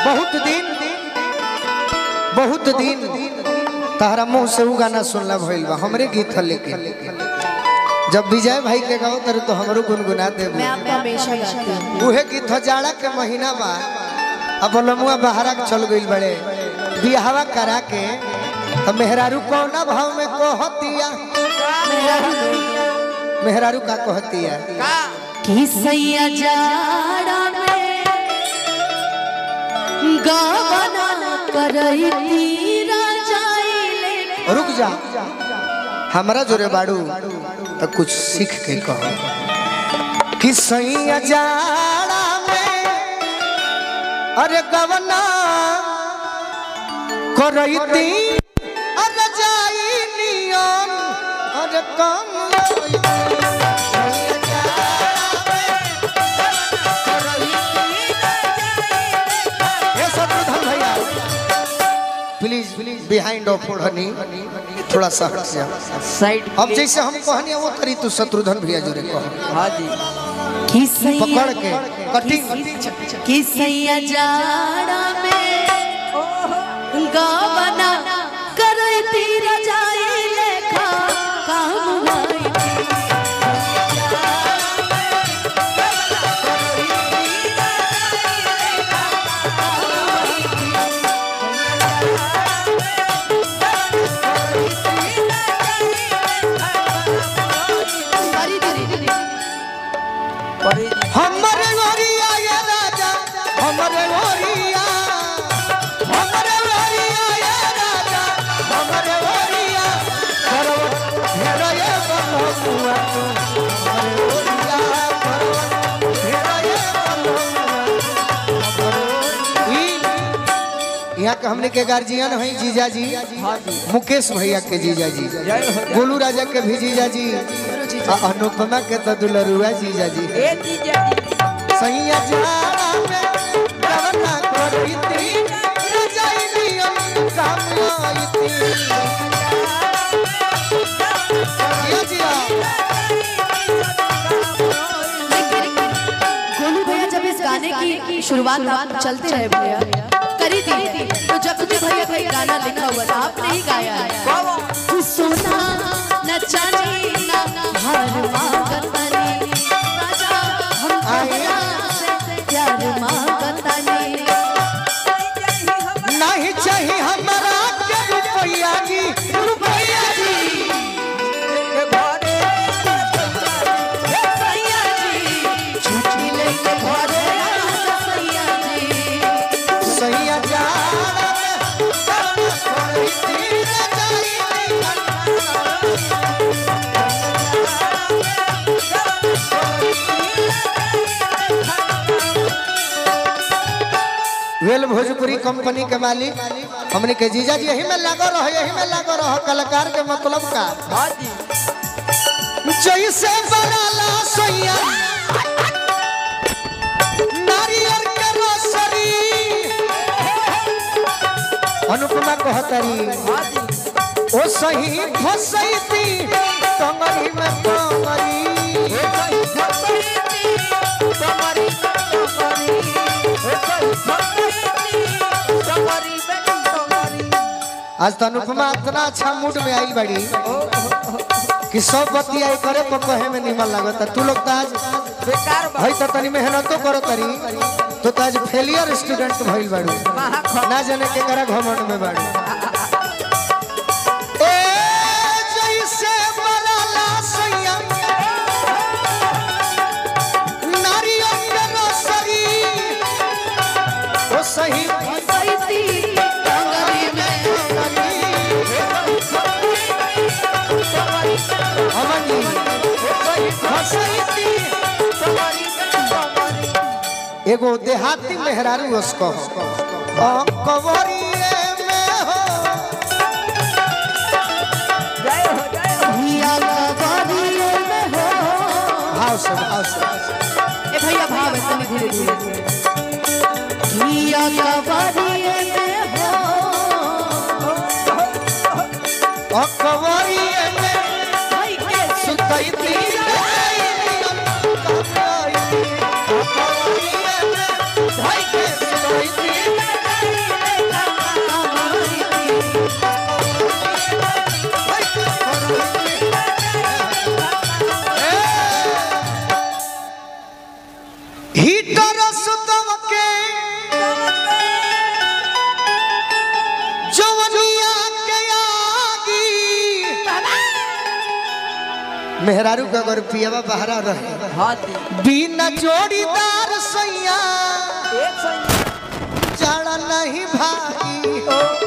बहुत दिन बहुत दिन तारा मुंह से उ गाना सुनला भइल बा हमरे गीत ह लेकिन जब विजय भाई के गाओ तर तो हमरो गुनगुना देबू मैं आपको हमेशा गाती हूँ उहे गीत ह जाड़ा के महीना बा अब लमुआ बहरा के चल गइल बड़े बियाहवा करा के तो मेहरारू कौना भाव में कहतिया मेहरारू का कहतिया कि सैया जाड़ा में गावना करई राजाइले रुक जा हमरा जोरे बाड़ू तो कुछ सीख के कहो कि सैया जाड़ा में अरे गवना करैती अरे जाई नियम अरे कम हे शत्रुघ्न भैया प्लीज प्लीज बिहाइंड ऑफ ओढ़नी थोड़ा सा हट जा साइड अब जैसे हम कहनी वो करी तू शत्रुघ्न भैया जोरे कहो हाँ जी कि सैया पकड़ के कटिंग कि सैया जाड़ा में गावना करई राजाइले खा काम आई अरे रे रे रे परी जी हमरे गोरिया ये राजा हमरे गोरिया हमरे गोरिया ये राजा हमरे गोरिया करवट घेरा ये बलहुआ तू हमरे गोरिया करवट घेरा ये बलहुआ ई यहाँ के हमने के गार्जियन है जीजा जी हाँ जी मुकेश भैया के जीजा जी जय हो जय गोलू राजा के भी जीजा जी आ अनुपमा के तो दुलरुआ जीजा जी ए जीजा जी सैया जाड़ा में रवना करती रजाइलियम काम आईती जिया जिया गोलू भैया जब इस गाने की शुरुआत आप चलते रहे भैया करी थी तो जब भी भैया का ये गाना लिखा हुआ था आपने ही गाया है तू सोना न चांदी न हार मांगतानी राजा हम तोहरा से प्यार मांगतानी नहीं चाहिए हमारा के रुपैया जी रुपैया जी सैया जी छुट्टी लेके घरे आजा सैया जी सैया जाड़ा में रवना करती रजाइलियम वेल भोजपुरी कंपनी के मालिक हमने के जीजा जी यही में लागो रहो यही में लागो रहो कलाकार के मतलब का हाँ जी जैसे बनाला सोया नारियल के रोसरी अनुपमा कहतरी हाँ जी ओ सही फसैती टंगरी में टंगरी आज तो अनुपमा इतना अच्छा मूड में आई बड़ी कि सब बतिया करे तो कहे में निमन लागत तू लोग तो आज बेकार हई तो तनी मेहनतो करो तरी तो तो आज फेलियर स्टूडेंट भइल बाड़ू ना जाने के करा घमंड में बाड़ू ए जैसे बनाला सैया नारियल के रोसरी ओ सही सैती टंगरी में अमन जी फसैती एगो देहाती मेहरारू उसको कवरिए में हो जय हो जय हो भैया कबरिए में हो भाव से भाव से ए भैया भाव है तनी धीरे धीरे भैया कबरिए में हो कवरिए में भाई के सुतैती कवरिए में ढाई के सुतैती मेहरारू का अगर पियावा बहरा रहे हाथी बिना जोड़ीदार सैया एक सौ जाड़ा नहीं भागी